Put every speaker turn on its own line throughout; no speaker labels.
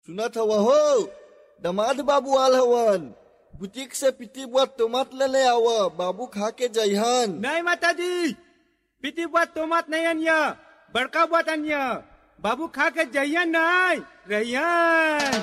सुनत हवा हो दमाद बाबू आल हवन बुटीक से पिटी बुआ टमाट ले ले आव बाबू खा के जइहन
नहीं माता जी पीती बात तो मत नहीं अन्य बड़का बात अन्य बाबू खा के जइयन नहीं रहियन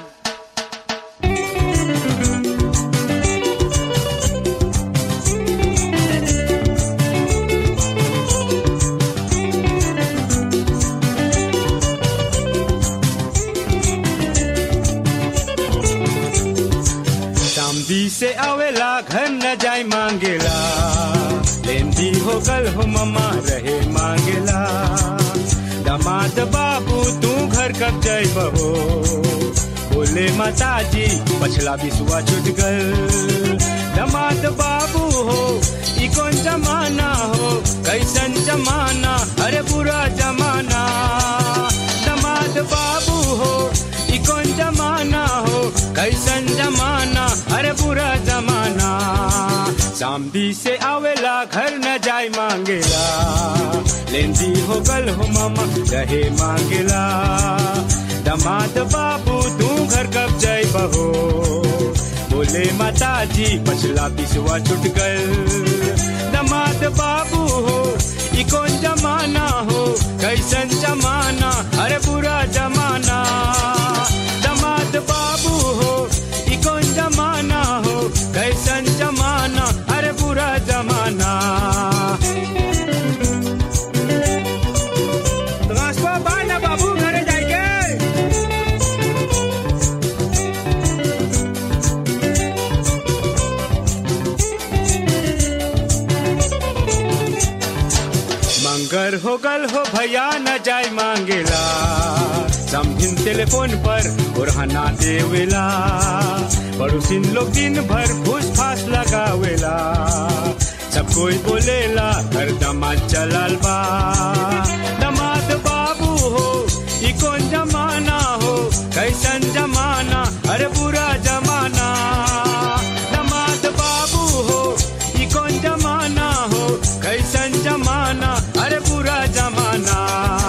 चांदी से आवेला घर न जाय मांगेला लेंदी हो गल हो मम्मा रहे मांगेला दामाद बाबू तू घर कब जाय बहो बोले माता जी पछला बिसुआ छूट गल दामाद बाबू हो ई कौन जमाना हो कैसन जमाना अरे बुरा जमाना दामाद बाबू हो ई कौन जमाना हो कैसन जमाना अरे बुरा जमाना सामदी से आवेला घर न जाय मांगेला लेंदी हो गल हो मामा रहे मांगेला दमाद बाबू तू घर कब जाय बहो बोले माता जी पछला पिसुआ छुट गल दमाद बाबू हो ई कौन जमाना हो कैसन जमाना अरे बुरा जमाना दमाद बाबू हो ई कौन जमाना हो कैसन जमाना अरे बुरा जमाना रास्ता बाना बाबू घरे जाएंगे मंगर हो गल हो भैया न जाय मांगेला समझिन टेलीफोन पर बुरहाना देवेला पड़ोसिन लोग दिन भर फूस फास लगावेला सब कोई बोलेला हर दमाद चलल बा दमाद बाबू हो ई कौन जमाना हो कैसन जमाना अरे बुरा जमाना दमाद बाबू हो ई कौन जमाना हो कैसन जमाना अरे बुरा जमाना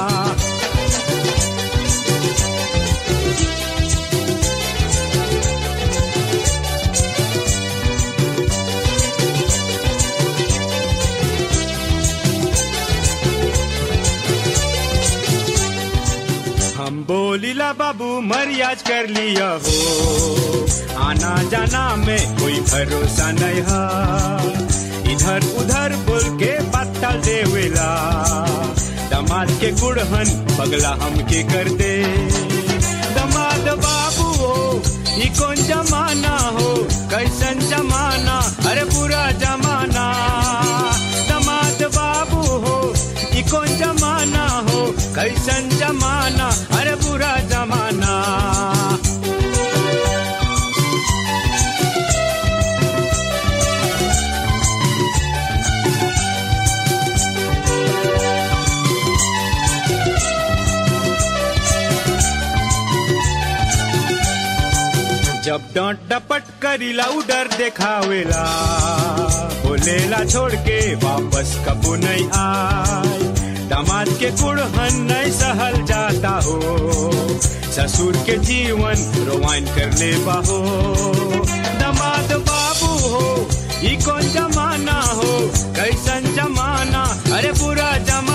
हम बोलीला बाबू मरियाज कर लिया हो आना जाना में कोई भरोसा नहीं है इधर उधर बोल के पत्ता देवेला दमाद के गुड़हन पगला हमके कर दे दमाद बाबू हो ई कौन जमाना हो कैसन जमाना अरे बुरा जमाना दमाद बाबू हो ई कौन जमाना हो कैसन जमाना अरे बुरा जमाना जब डांट डपट करीला उडर देखावेला बोलेला छोड़ के वापस कबू नहीं आए दामाद के कुड़हन नहीं सहल जाता हो ससुर के जीवन रोवाइन कर ले बाहो दामाद बाबू हो ई कौन जमाना हो कैसन जमाना अरे बुरा जमाना